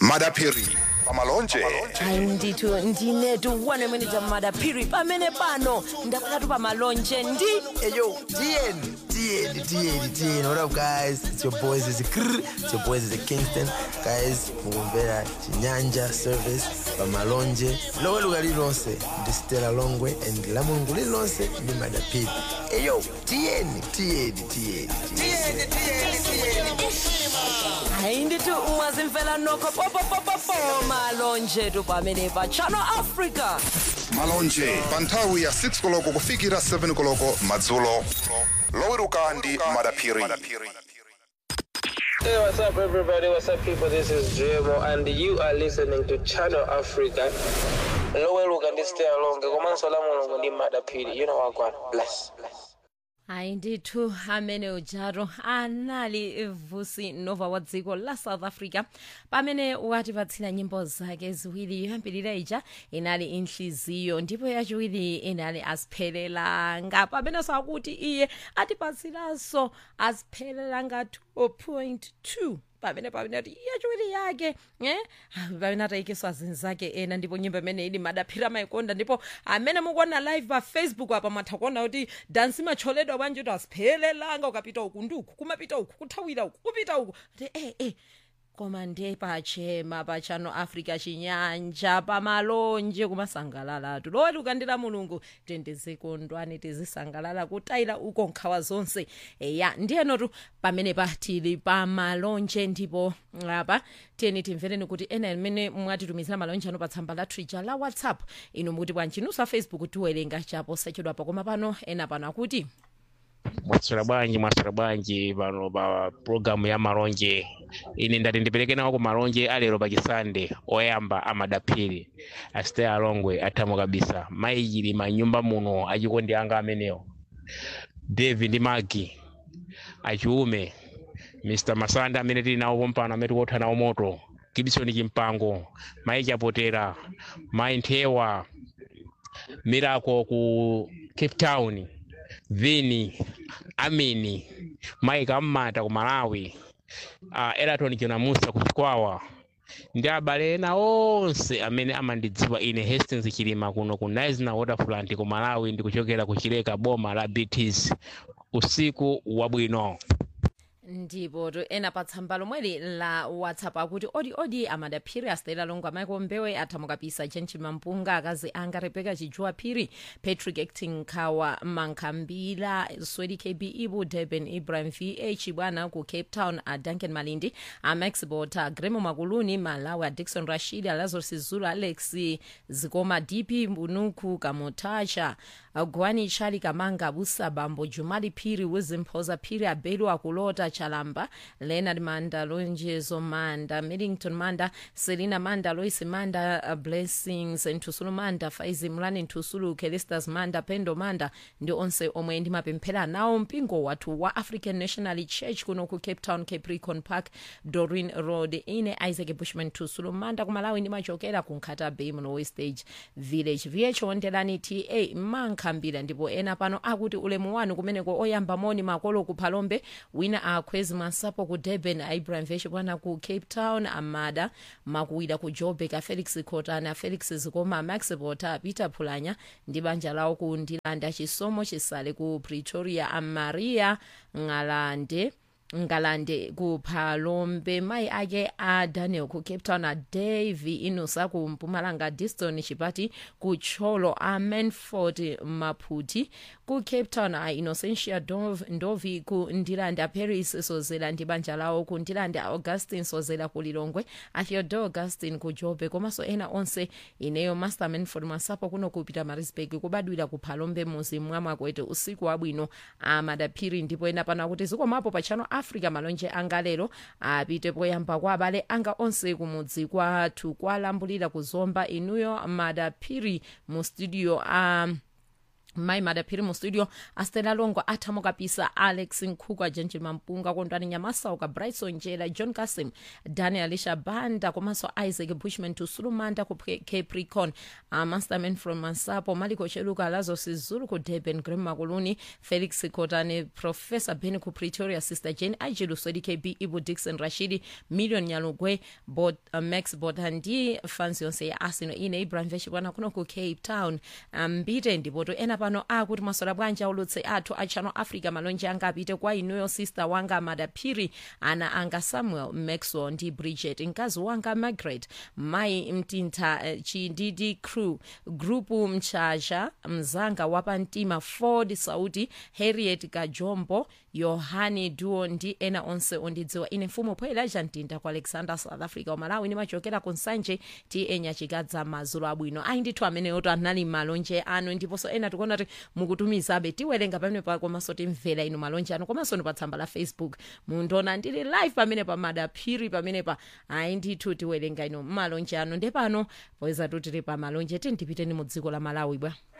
madaphiri pamalonje hayi ndithu ndinetu one minute madaphiri pamene pano ndakhalatu pamalonje ndi Hey yo, DN, DN, DN, DN. What up, guys? It's your boys. It's Krr. It's your boys. It's Kingston. Guys, mugombera chinyanja service pamalonje lowe luga lilonse ndi stela longwe and la mulungu lilonse ndi madapiri eyo tiyeni tiyeni tiyeni hayi ndithu mwazimfela nokho popopopopo malonje tu pamene pa channel africa malonje pa nthawi ya 6 koloko kufikira 7 koloko madzulo loweruka ndi madaphiri Hey, what's up, everybody? What's up, people? This is JMO, and you are listening to Channel Africa. Loweluka ndi stay along. Komanso la mulungu ndi madapiri. You know what, God. Bless. Bless. hayi ndithu amene ujaro anali vusi nova wa dziko la south africa pamene watipatsira nyimbo zake ziwiri yoyambirira ija inali inhliziyo ndipo yachiwiri inali asiphelelanga pamenenso akuti iye atipatsiranso asiphelelanga 2.2 pamene pamene ati yachiwiri yake eh pamene atayikiswa zinthu zake ena ndipo nyimbo imene ili madaphira maikonda ndipo amene mukuona live pa facebook apa mwatha kuona kuti dansi macholedwa bwanji kuti asiphelelanga ukapita uku ndi uku kumapita uku kuthawira uku kupita uku ati eh eh koma ndiye pachema pa channel africa chinyanja pamalonje kumasangalalatu loweruka ndi la mulungu tendezekondwani tizisangalala kutayira uko nkhawa zonse eya ndiyenotu pamene patili pamalonje ndipo apa tiyeni timvereni kuti ena amene mwatitumizira malonje ano pa tsamba la twitter la whatsapp inu mukuti bwanji nusa facebook tiwerenga chapo sachedwapa koma pano ena pano akuti mwaswera bwanji mwaswera bwanji pano pa programu ya malonje ine ndati ndipereke nawo ku malonje alero pachisande oyamba amadaphiri asitaya alongwe athamo kabisa mayichili manyumba muno achikondi anga amenewo david ndi magi achiume mr masanda amene tili nawo pompano amene tikotha nawo moto gibson chimpango mayi chapotera mayi nthewa mirako ku cape town vini amini mike ammata ku malawi uh, eraton chinamusa ku chikwawa ndi abale ena onse amene amandidziwa ine hastings chilima kuno ku nisna waterfront ku malawi ndikuchokera ku chileka boma la bts usiku wabwino ndipo to ena pa tsamba lomweli la whatsapp akuti odi odi amadaphiri astela longo amaiko mbewe athamukapisa chenchi mampunga akazi anga rebeka chijuwa phiri patrick acting khawa mankhambila swedi kb ibu durban ibrahim vh bwana ku cape town a duncan malindi a max bota gremo makuluni malawi a dixon rashid alazarus zulu alex zikoma dp mbunuku kamotacha gwani chali kamanga busa bambo jumali phiri wizimphoza phiri abelu akulota chalamba leonard manda lonjezo manda millington manda selina manda lois manda uh, blessings nthusulu manda faizi mlani nthusulu kelistas manda pendo manda ndi onse omwe ndimapemphera nawo mpingo wathu wa african national church kuno ku cape town capricorn park dorin road ine isaac bushman nthusulu manda kumalawi ndimachokera ku nkhata bay muno westage village vh wonderani ta mankhambira ndipo ena pano akuti ulemu wanu kumeneko oyamba moni makolo ku phalombe wina akhwezi masapo ku durban ibrahim vesh bwana ku cape town amada makuwira ku joburg a felix khotana felix zikoma max bota peter phulanya ndi banja lawo ku ndilanda chisomo chisale ku pretoria amaria ng'alande ngalande ku phalombe mayi ake a daniel ku cape town a davy inusa ku mpumalanga diston chipati ku tcholo a manford maphuti ku cape town a innocentia Dov, ndovi ku ndilanda paris sozela ndi banja lawo ku ndilanda augustin sozela ku lilongwe a theodore augustin ku jobe komanso ena onse ineyo master manford masapo kuno kupita marisburg kubadwira ku phalombe muzi mwamwakwete usiku wabwino amadaphiri ndipo ena pano kuti zikomapo pa channel africa malonje anga lero apite poyamba kwa abale anga onse kumudzi kwathu kwalambulira kuzomba inuyo madaphiri mu studio um, mai madaphiri mu studio astela longwa athamo kapisa alex nkhuku jenjin mampunga kondwani nyamasauka bryson njela john kasim daniel shabanda komanso isaac bushman tusulumanda ku Pre- capricorn uh, masterman from masapo maliko cheluka lazo sizulu ku durban grem makuluni felix kotane professor ben ku pretoria sister jane ajilu swedi kb ibu dixon rashidi million nyalugwe Bot, uh, max botandi fans yonse ya arsenal ine ibrahim veshikwana kuno ku cape town mbite ndipoto ena pano akuti masola bwanji aulutse athu a channel africa malonje anga apite kwa inuyo sister wanga madaphiri ana anga samuel maxwell ndi bridget mkazi wanga margaret mai mtintha eh, chindidi crew grupu mchaja mzanga wapamtima ford sauti harriet kajombo yohani duo ndi ena onse ondidziwa ine mfumu poelaja mtinda ku alexander south africa umalawi nimachokera ku nsanje ti enyachikadza mazulu abwino ayi ndithu ameneyoto anali malonje anu ndiponso ena tikuona kuti mukutumizabe tiwerenga pamene pa komanso timvera inu malonje anu komanso ni pa tsamba la facebook mundiona ndili live pamene pa madaphiri pamene pa ayi ndithu tiwerenga inu malonje anu ndepano poyeza tutili pa malonje tindipiteni mu dziko la malawi bwa